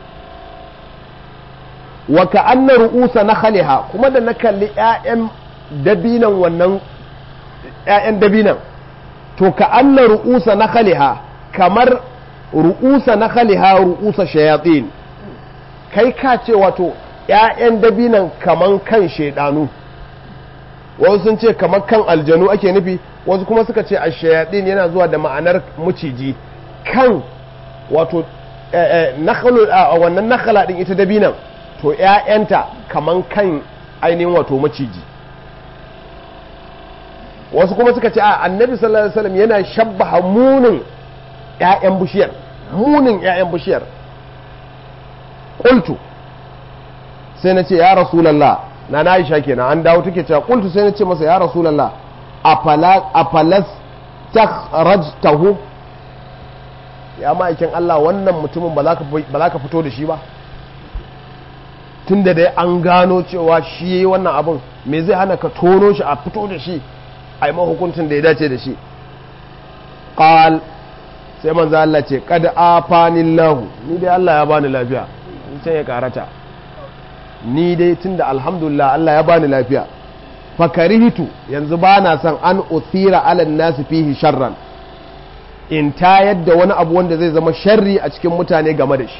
wa ka anna ru'usa nakhaliha kuma da na kalli ƴaƴan dabinan wannan ƴaƴan dabinan to ka anna ru'usa nakhaliha kamar ru'usa nakhaliha ru'usa shayatin kai ka ce wato ƴaƴan dabinan kaman kan shedanu wasu sun ce kamar kan aljanu ake nufi wasu kuma suka ce a shayatin yana zuwa da ma'anar maciji kan wato wannan nakhala din ita dabinan to ‘ya'yanta kaman kan ainihin wato maciji wasu kuma suka ce a annabi sallallahu alaihi wasallam yana shabbaha munin ‘ya'yan bishiyar munin ‘ya'yan bishiyar ƙultu sai na ce ya rasulallah na na aisha kenan an dawo take cewa ƙultu sai na ce masa ya rasulallah a falas takhrajtahu ya ma'aikin Allah wannan mutumin ba za ka fito da shi ba tun da dai an gano cewa shi yi wannan abin me zai hana ka tono shi a fito da shi a yi mahukuncin da ya dace da shi ƙal sai manzo Allah ce kad afanillahu ni dai Allah ya bani lafiya in sai ya karata ni dai tunda alhamdulillah Allah ya bani lafiya fakarihtu yanzu ba na son an uthira ala nasi fihi sharran in tayar da wani abu wanda zai zama sharri a cikin mutane game da shi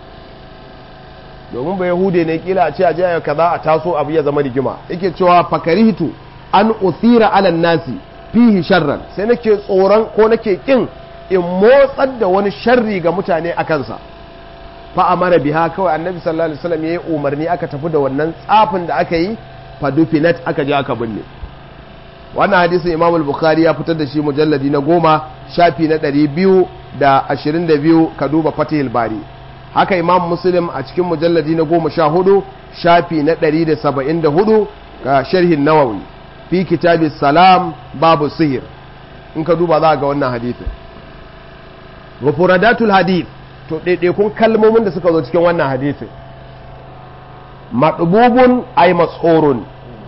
domin ba yahude ne kila a ce a jaya kaza a taso abu ya zama rigima yake cewa fakarihtu an uthira ala nasi fihi sharran sai nake tsoron ko nake kin in motsar da wani sharri ga mutane a kansa fa amara biha kawai annabi sallallahu alaihi wasallam yayi umarni aka tafi da wannan tsafin da aka yi fa dufinat aka je aka binne wannan hadisin imam al-bukhari ya fitar da shi mujalladi na goma shafi na ɗari biyu da ashirin da biyu ka duba fatihul bari haka imam muslim a cikin mujalladi na goma sha hudu shafi na ɗari da saba'in da hudu ga sharhin nawawi fi kitabi salam babu sihir in ka duba za ga wannan hadithin mufuradatul hadith to ɗaiɗaikun kalmomin da suka zo cikin wannan hadithin maɗububun ai matsorun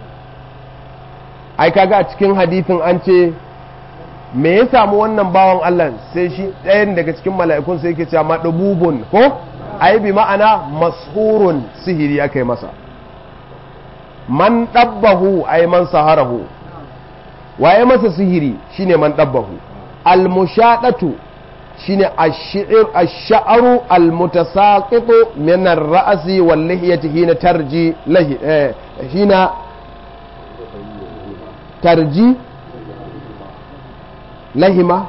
ai kaga a cikin hadithin an ce me ya samu wannan bawan Allah sai shi ɗayan daga cikin mala'ikun sai yake cewa maɗububun ko ai bi ma'ana mashurun sihiri aka yi masa man ɗabbahu ai man saharahu waye masa sihiri shine man ɗabbahu almushaɗatu shine ash-sha'ru al-mutasaqitu min ar-ra'si wal lihiyati hina tarji lahi hina tarji lahima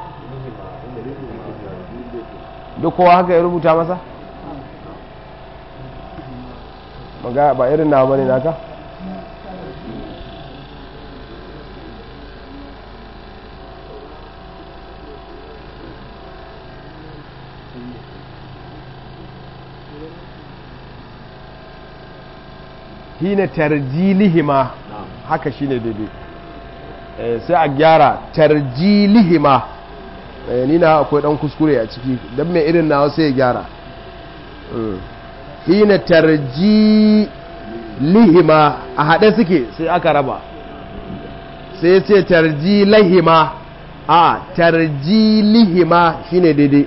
duk kowa haka ya rubuta masa maga ba irin na bane naka hina tarjilihima haka shine daidai sai a gyara tarjilihima ni na akwai dan kuskure a ciki don mai irin nawa sai ya gyara hina tarjilihima a haɗe suke sai aka raba sai ce tarjilihima a tarjilihima shine daidai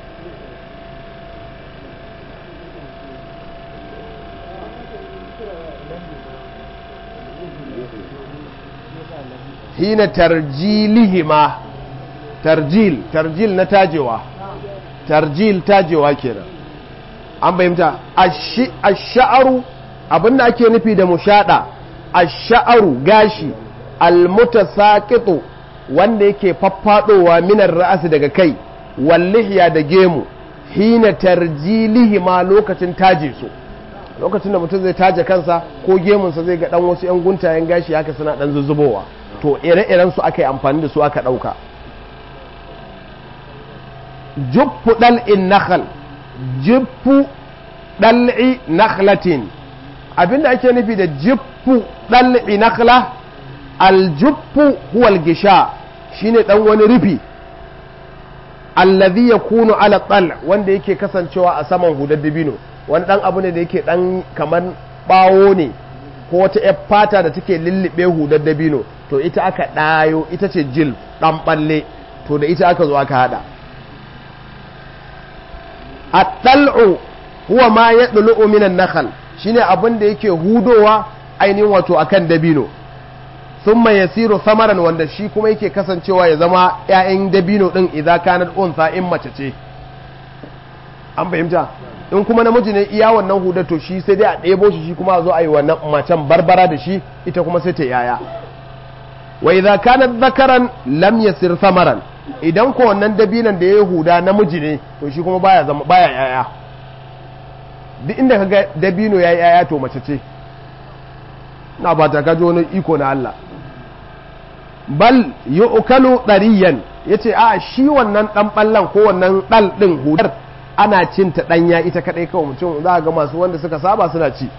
hina tarjilihima tarjil tarjil na tajewa tarjil tajewa kenan an bayyanta ash-sha'ru abinda ake nufi da mushada ash-sha'ru gashi al-mutasaqitu wanda yake faffadowa minar ra'asi daga kai wallihiya da gemu hina tarjilihima lokacin taje su lokacin da mutum zai taje kansa ko gemunsa zai ga dan wasu 'yan guntayen gashi haka suna dan zuzzubowa to ire-iren su aka yi amfani da su aka ɗauka juffu dal'in nakhl juffu dal'i nakhlatin abinda ake nufi da juffu dal'i nakhla aljuffu huwa algisha shine dan wani rufi allazi yakunu ala tal wanda yake kasancewa a saman hudar dabino wani dan abu ne da yake dan kamar bawo ne ko wata yar fata da take lullube hudar dabino to ita aka ɗayo ita ce jil ɗan ɓalle to da ita aka zo aka haɗa a ɗal'u huwa ma ya ɗulu'u minan nakal shine abin da yake hudowa ainihin wato akan dabino sun mai yasiru samaran wanda shi kuma yake kasancewa ya zama 'ya'yan dabino ɗin idan kanar unsa in mace ce an fahimta in kuma namiji ne iya wannan hudar to shi sai dai a ɗebo shi shi kuma a zo a yi wannan macen barbara da shi ita kuma sai ta yaya wa idza kana dhakaran lam yasir samaran idan ko wannan dabinan da ya huda namiji ne to shi kuma baya zama baya yaya duk inda kaga dabino yayi yaya to mace ce na ba ta kaji wani iko na Allah bal yu'kalu dariyan yace a shi wannan dan ballan ko wannan dal din hudar ana cin ta danya ita kadai kawai mutum za ga masu wanda suka saba suna ci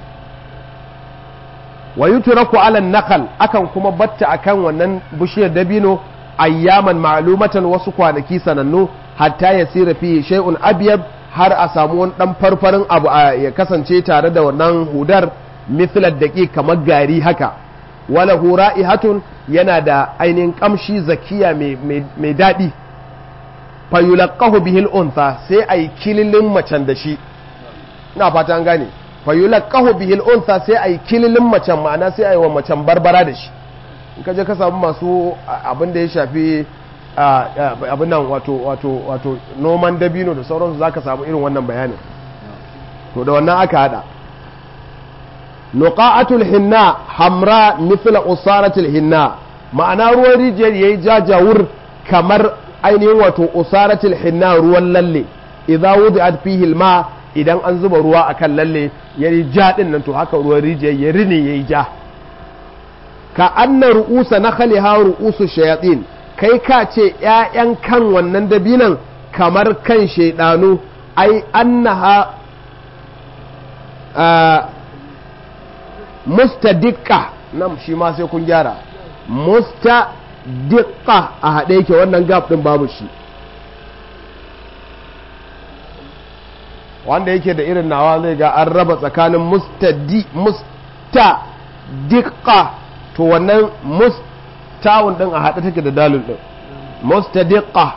wa yutraku ala nakal akan kuma batta akan wannan bishiyar dabino ayyaman ma'lumatan wasu kwanaki sanannu hatta yasira fi shay'un abyad har a samu wani dan farfarin abu ya kasance tare da wannan hudar mithlar daqi kamar gari haka wala hura'ihatun yana da ainihin kamshi zakiya mai daɗi fayulaqahu bihil untha sai ai kililin macen da shi ina fata an gane fayulaqahu bihil untha sai ai kililin macen ma'ana sai ai wa macen barbara da shi in ka je ka samu masu abin da ya shafi abin nan wato wato wato noman dabino da sauransu zaka samu irin wannan bayanin to da wannan aka hada nuqa'atul hinna hamra mithla usaratul hinna ma'ana ruwan rijiyar yayi jajawur kamar ainihin wato usaratul hinna ruwan lalle idza wudi'at fihi alma idan an zuba ruwa akan lalle yayi ja din nan to haka ruwan rijiyar ya rine yayi ja ka anna ru'usa nakhliha ru'usu shayatin kai ka ce ƴaƴan kan wannan dabinan kamar kan shaidanu ai annaha mustadikka nan shi ma sai kun gyara mustadikka a haɗe yake wannan gap ɗin babu shi wanda yake da irin nawa zai ga an raba tsakanin mustadi mustadikka to wannan mustawun ɗin a haɗe take da dalil ɗin mustadikka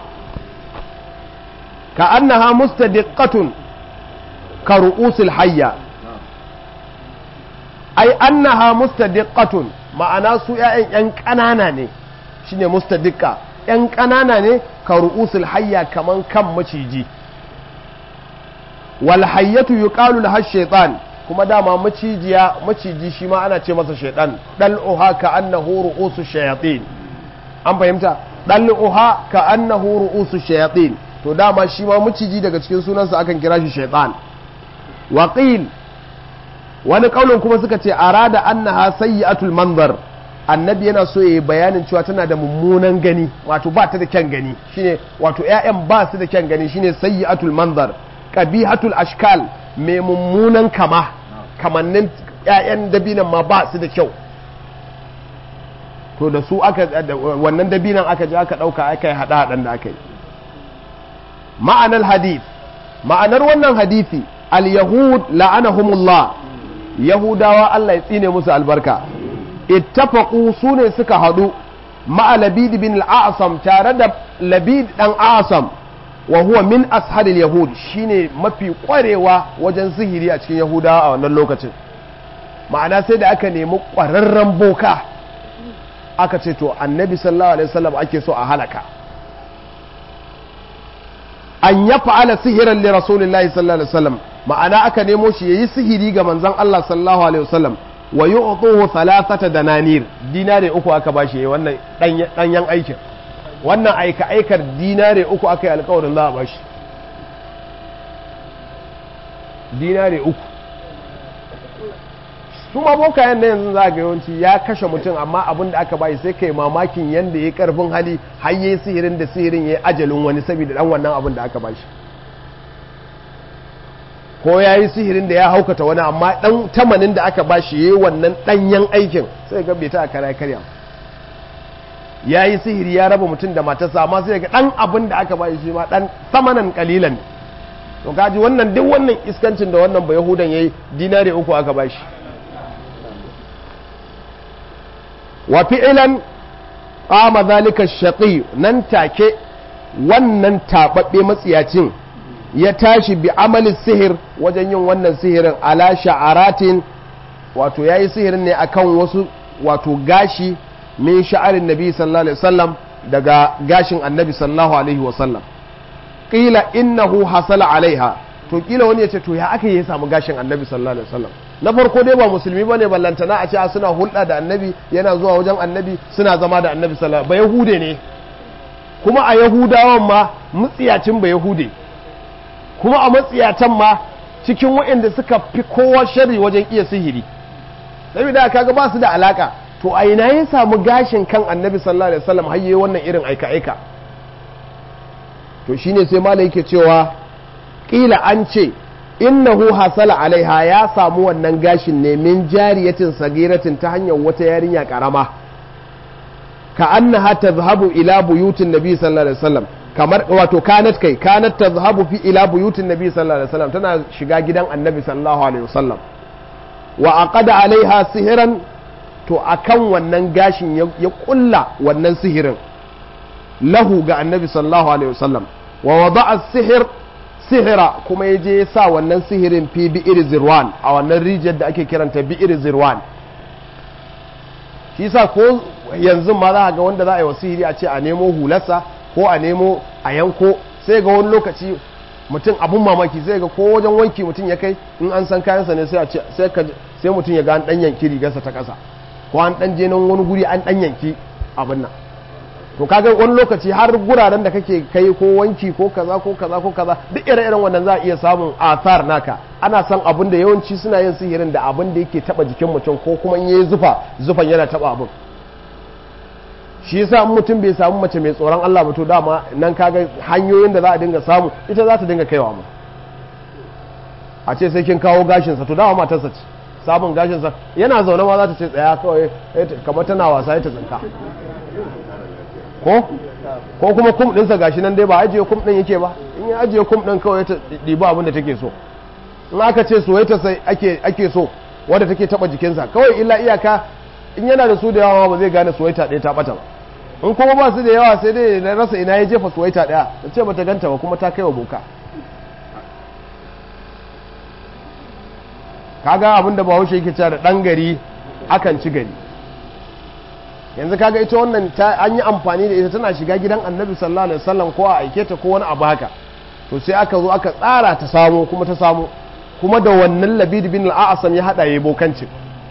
ka annaha mustadiqqatun ka ru'usil hayya ai annaha mustadiqqatun ma'ana su ƴaƴan ƴan ƙanana ne shine mustadiqqa ƴan ƙanana ne ka ru'usul hayya kaman kan maciji wal hayyatu yuqalu laha shaytan kuma dama macijiya maciji shi ma ana ce masa shaytan dal'uha ka annahu ru'usu shayatin an fahimta dal'uha ka annahu ru'usu shayatin to dama shi ma maciji daga cikin sunansa akan kira shi shaytan waqil wani kaulin kuma suka ce arada annaha sayyi'atul manzar annabi yana so yayi bayanin cewa tana da mummunan gani wato ba ta da kyan gani shine wato ƴaƴan ba su da kyan gani shine sayyi'atul manzar qabihatul ashkal mai mummunan kama kamannin ƴaƴan dabinan ma ba su da kyau to da su aka wannan dabinan aka je aka dauka aka yi hada hadan da aka yi ma'anar hadith ma'anar wannan hadisi al-yahud la'anahumullah yahudawa Allah ya tsine musu albarka ittafaqu su ne suka hadu ma'a labid bin al-a'sam tare da labid dan a'sam wa huwa min asharil yahud shine mafi kwarewa wajen sihiri a cikin yahudawa a wannan lokacin ma'ana sai da aka nemi kwararren boka aka ce to annabi sallallahu alaihi wasallam ake so a halaka an ya fa'ala sihiran li rasulillahi sallallahu alaihi wasallam ma'ana aka nemo shi yayi sihiri ga manzon Allah sallallahu alaihi wasallam wa yu'tuhu thalathata dananir dinare uku aka bashi yayi wannan danyen aikin wannan aika aikar dinare uku aka yi alƙawarin za a bashi dinare uku su ma bokayen na yanzu za ga yawanci ya kashe mutum amma abin da aka bayi sai kai mamakin yanda ya karfin hali har yi sihirin da sihirin ya ajalin wani saboda dan wannan abin da aka bashi ko ya yi sihirin da ya haukata wani amma dan tamanin da aka bashi ya yi wannan danyen aikin sai ga bai ta kara karya ya yi sihiri ya raba mutum da matarsa amma sai ga dan abin da aka bashi shi ma dan samanan kalilan to kaji wannan duk wannan iskancin da wannan bai yahudan yayi dinare uku aka bashi wa fi'lan qama zalika shaqi nan take wannan tababbe matsiyacin ya tashi bi amali sihir wajen yin wannan sihirin ala sha'aratin wato yayi sihirin ne akan wasu wato gashi min sha'arin nabi sallallahu alaihi wasallam daga gashin annabi sallallahu alaihi wasallam qila innahu hasala alaiha to kila wani ya ce to ya aka yi samu gashin annabi sallallahu alaihi wasallam na farko dai ba musulmi bane ballantana a ce suna hulɗa da annabi yana zuwa wajen annabi suna zama da annabi sallallahu ba yahude ne kuma a yahudawan ma mutsiyacin ba yahude kuma a matsiyatan ma cikin waɗanda suka fi kowa sharri wajen iya sihiri saboda kaga ba su da alaka to a ina ya samu gashin kan annabi sallallahu alaihi wasallam har yayi wannan irin aika aika to shine sai malai yake cewa kila an ce innahu hasala alaiha ya samu wannan gashin ne min jariyatin sagiratin ta hanyar wata yarinya karama ka annaha tazhabu ila buyutin nabi sallallahu alaihi wasallam kamar wato kanat kai kanat tazhabu fi ila buyutin nabi sallallahu alaihi wasallam tana shiga gidan annabi sallallahu alaihi wasallam wa aqada alaiha sihiran to akan wannan gashin ya kulla wannan sihirin lahu ga annabi sallallahu alaihi wasallam wa wada'a sihir sihira kuma ya je ya sa wannan sihirin fi bi'ir zirwan a wannan rijiyar da ake kiranta bi'ir zirwan shi sa ko yanzu ma za a ga wanda za a yi wa sihiri a ce a nemo hularsa ko a nemo a yanko sai ga wani lokaci mutum abun mamaki sai ga ko wajen wanki mutum ya kai in an san kayansa ne sai a ce sai mutum ya ga an dan yanki rigarsa ta ƙasa ko an dan je nan wani guri an dan yanki abin nan to kaga wani lokaci har guraren da kake kai ko wanki ko kaza ko kaza ko kaza duk ire-iren wannan za a iya samun athar naka ana san abin da yawanci suna yin sihirin da abin da yake taba jikin mutum ko kuma in yayi zufa zufan yana taba abin shi yasa in mutum bai samu mace mai tsoron Allah ba to dama nan kaga hanyoyin da za a dinga samu ita za ta dinga kaiwa mu a ce sai kin kawo gashinsa to dama matarsa ce samun gashinsa yana zaune ma za ta ce tsaya kawai kamar tana wasa ya ta tsinka ko ko kuma kum ɗinsa gashi nan dai ba ajiye kum ɗin yake ba in ya ajiye kum ɗin kawai ta ɗiba abin da take so in aka ce soyayya sai ake ake so wanda take taba jikinsa kawai illa iyaka in yana da su da yawa ba zai gane soyayya ɗaya ta bata ba in kuma ba su da yawa sai dai na rasa ina ya jefa soyayya ɗaya ta ce bata ganta ba kuma ta kai wa boka kaga abin da bahaushe yake cewa da ɗan gari akan ci gari yanzu kaga ita wannan an yi amfani da ita tana shiga gidan annabi sallallahu alaihi wasallam ko a aike ta ko wani abu haka to sai aka zo aka tsara ta samu kuma ta samu kuma da wannan labid bin al-a'sam ya hada yayi bokancin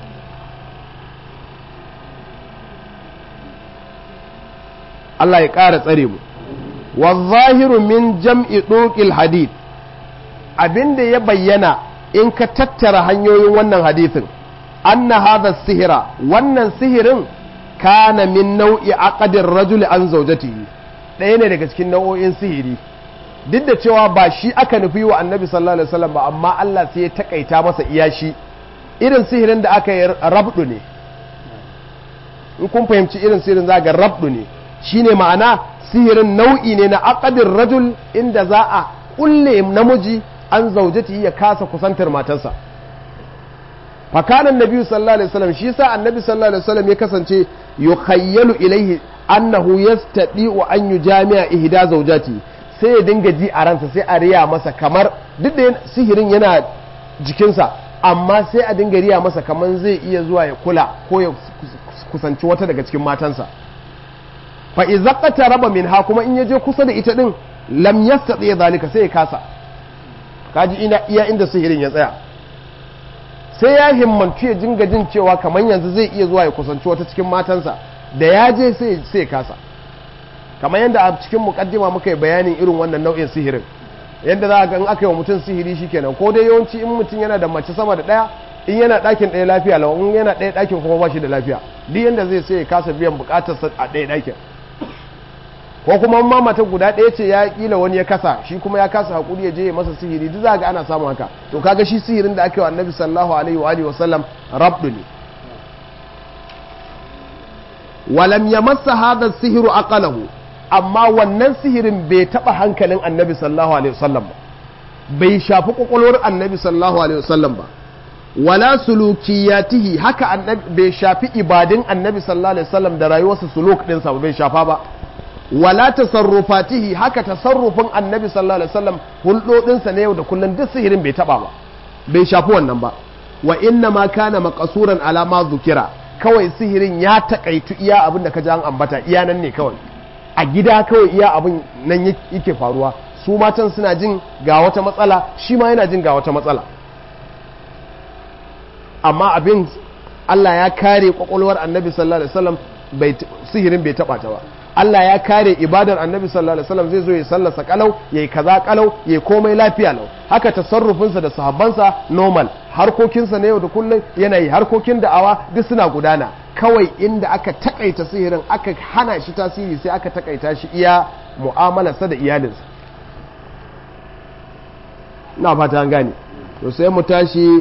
Allah ya ƙara tsare mu wa zahiru min jam'i duqil hadith abinda ya bayyana in ka tattara hanyoyin wannan hadithin anna hadha sihira wannan sihirin kana min nau'i aqadir rajul an zawjatihi ɗaya ne daga cikin nau'o'in sihiri duk da cewa ba shi aka nufi wa annabi sallallahu alaihi wasallam ba amma Allah sai ya takaita masa iya shi irin sihirin da aka yi rabdu ne in kun fahimci irin sihirin za ga rabdu ne shine ma'ana sihirin nau'i ne na aqadir rajul inda za a kulle namiji an zaujati ya kasa kusantar matarsa fakanan nabi sallallahu alaihi wasallam shi sa annabi sallallahu alaihi wasallam ya kasance yukhayyalu ilaihi annahu yastadi'u an yujami'a ihda zawjati sai ya dinga ji a ransa sai a riya masa kamar duk da sihirin yana jikinsa amma sai a dinga riya masa kamar zai iya zuwa ya kula ko ya kusanci wata daga cikin matansa fa idza qataraba minha kuma in yaje kusa da ita din lam yastati zalika sai ya kasa kaji ina iya inda sihirin ya tsaya sai ya himmantu ya jinga jin cewa kamar yanzu zai iya zuwa ya kusanci wata cikin matansa da ya je sai ya kasa kamar yadda a cikin mukaddima muka yi bayanin irin wannan nau'in sihirin yadda za a ga in aka yi wa mutum sihiri shikenan ko dai yawanci in mutum yana da mace sama da ɗaya in yana ɗakin ɗaya lafiya lau in yana ɗaya ɗakin kuma ba shi da lafiya duk yanda zai sai ya kasa biyan bukatarsa a ɗaya ɗakin ko kuma ma mata guda ɗaya ce ya kila wani ya kasa shi kuma ya kasa hakuri ya je ya masa sihiri duk za ga ana samun haka to kaga shi sihirin da ake wa annabi sallallahu alaihi wa alihi wasallam rabdu ne walam yamassa hadha sihiru aqalahu amma wannan sihirin bai taba hankalin annabi sallallahu alaihi wasallam ba bai shafi kwakwalwar annabi sallallahu alaihi wasallam ba wala sulukiyatihi haka annabi bai shafi ibadin annabi sallallahu alaihi wasallam da rayuwarsa suluk ɗinsa ba bai shafa ba wala tasarrufatihi haka tasarrufin annabi sallallahu alaihi wasallam hulɗoɗinsa na yau da kullum duk sihirin bai taba ba bai shafi wannan ba wa inna ma kana maqasuran ala ma zukira kawai sihirin ya takaitu iya abin da ka ji an ambata iya nan ne kawai a gida kawai iya abin nan yake faruwa su matan suna jin ga wata matsala shi ma yana jin ga wata matsala amma abin Allah ya kare kwakwalwar annabi sallallahu alaihi wasallam sihirin bai taba ta ba Allah ya kare ibadar annabi sallallahu alaihi wasallam zai zo ya sallasa kalau yayi kaza kalau yayi komai lafiya lau haka tasarrufinsa da sahabbansa normal harkokinsa na yau da kullum yana yi harkokin da'awa duk suna gudana kawai inda aka takaita sihirin aka hana shi tasiri sai aka takaita shi iya mu'amalarsa da iyalinsa na fata an gane to sai mu tashi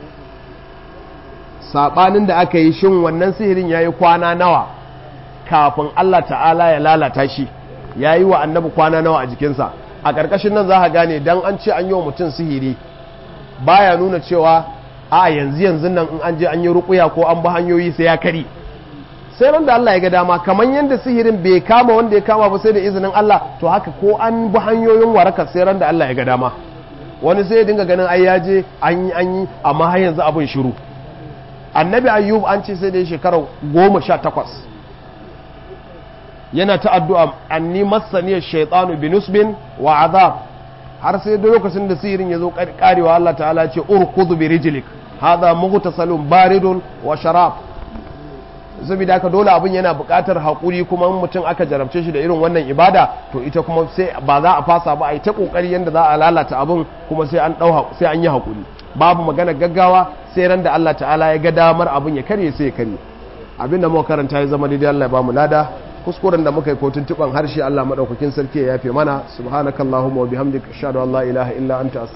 sabanin da aka yi shin wannan sihirin yayi kwana nawa kafin Allah ta'ala ya lalata shi ya yi wa annabi kwana nawa a jikinsa a ƙarƙashin nan za ka gane don an ce an yi wa mutum sihiri baya nuna cewa a yanzu yanzu nan in an je an yi ruƙuya ko an bi hanyoyi sai ya kari sai ran da Allah ya ga dama kamar yadda sihirin bai kama wanda ya kama ba sai da izinin Allah to haka ko an bi hanyoyin warakar sai ran da Allah ya ga dama wani sai ya dinga ganin ai ya je an yi an yi amma har yanzu abin shiru annabi ayyub an ce sai da shekara goma sha takwas yana ta addu'a anni masaniyar shaitanu binusbin wa azab har sai da lokacin da sihirin ya zo karewa Allah ta'ala ce urkudu bi rijlik hadha mughtasalun baridun wa sharab saboda haka dole abin yana buƙatar haƙuri kuma mutum aka jarabce shi da irin wannan ibada to ita kuma sai ba za a fasa ba a yi ta ƙoƙari yadda za a lalata abin kuma sai an ɗau sai an yi haƙuri babu magana gaggawa sai ran da Allah ta'ala ya ga damar abin ya karye sai ya karye abin da muka karanta ya zama daidai Allah ya bamu lada kuskuren da muka yi kotun tuban harshe Allah madaukakin sarki ya yafe mana subhanakallahumma wa bihamdika ashhadu an la ilaha illa anta